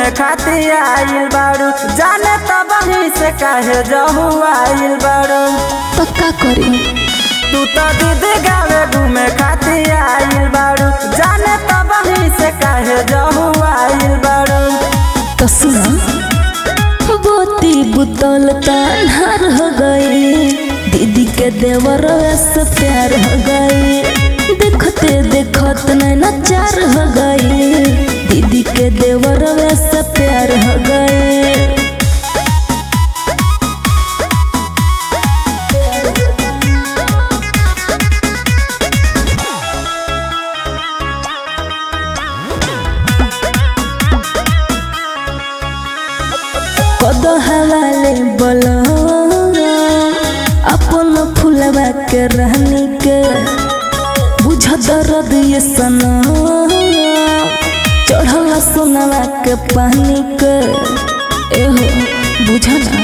घूमे खातिर आइल बारू जाने त बही से काहे जहू आइल बारू तो का करी तू तो दीदी गावे घूमे खातिर आइल बारू जाने त बही से काहे जहू आइल बारू तो सुना बोती बुतल तान्हार हो गई दीदी के देवर से प्यार हो गई देखते देखत नैना चार हो गई दीदी के देवर से प्यार हो गई कद हवाले बोलो अपन फुलवा के रहनी के बुझ दर्द ये सना चढ़ल सोनवा के पानी के एहो बुझना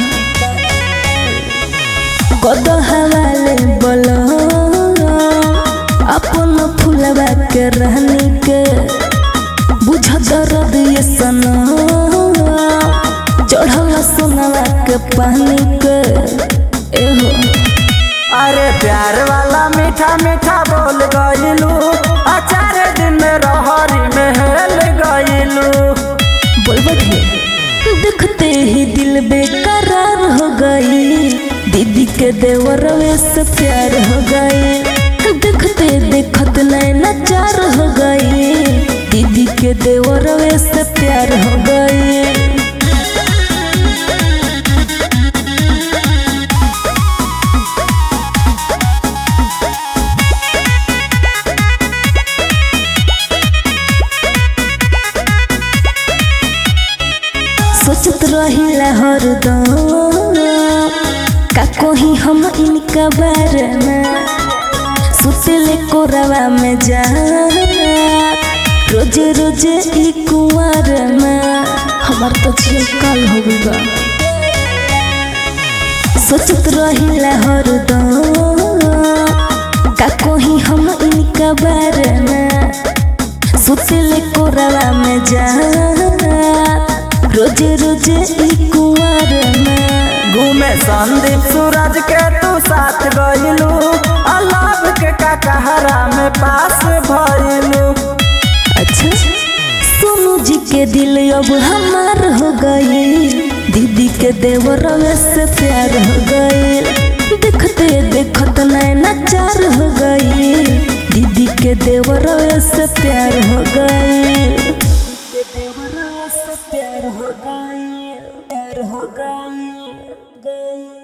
कद हवाले बोलो अपन फुलवा के रहनी के बुझ दर्द ये सना चढ़ल सोनवा के पानी के एहो अरे प्यार वाला मीठा मीठा बोल गइलू अचार दिन में रहरी में हेल गइलू बोलबत है देखते ही दिल बेकरार हो गई दीदी के देवर से प्यार हो गई देखते देखत नैना चार हो गई दीदी के देवर से प्यार हो गई सोचत रहिला हरदम का कोही हम इनका बारे में सुतले कोरवा में जा रोजे रोजे ई कुंवर में हमार तो झील काल हो गई बा सोचत रहिला हरदम का कोही हम इनका बारे में सुतले कोरवा में जा रोजे रोजे ई कुंवर में घूमे संदीप सूरज के तू साथ गइलू अलाभ के काकहरा में पास भइलू अच्छा सोनू जी के दिल अब हमार हो गई दीदी के देवर से प्यार हो गई देखते देखत नैना चार हो गई दीदी के देवर से प्यार हो गई देवर से प्यार हो गई प्यार हो गई गई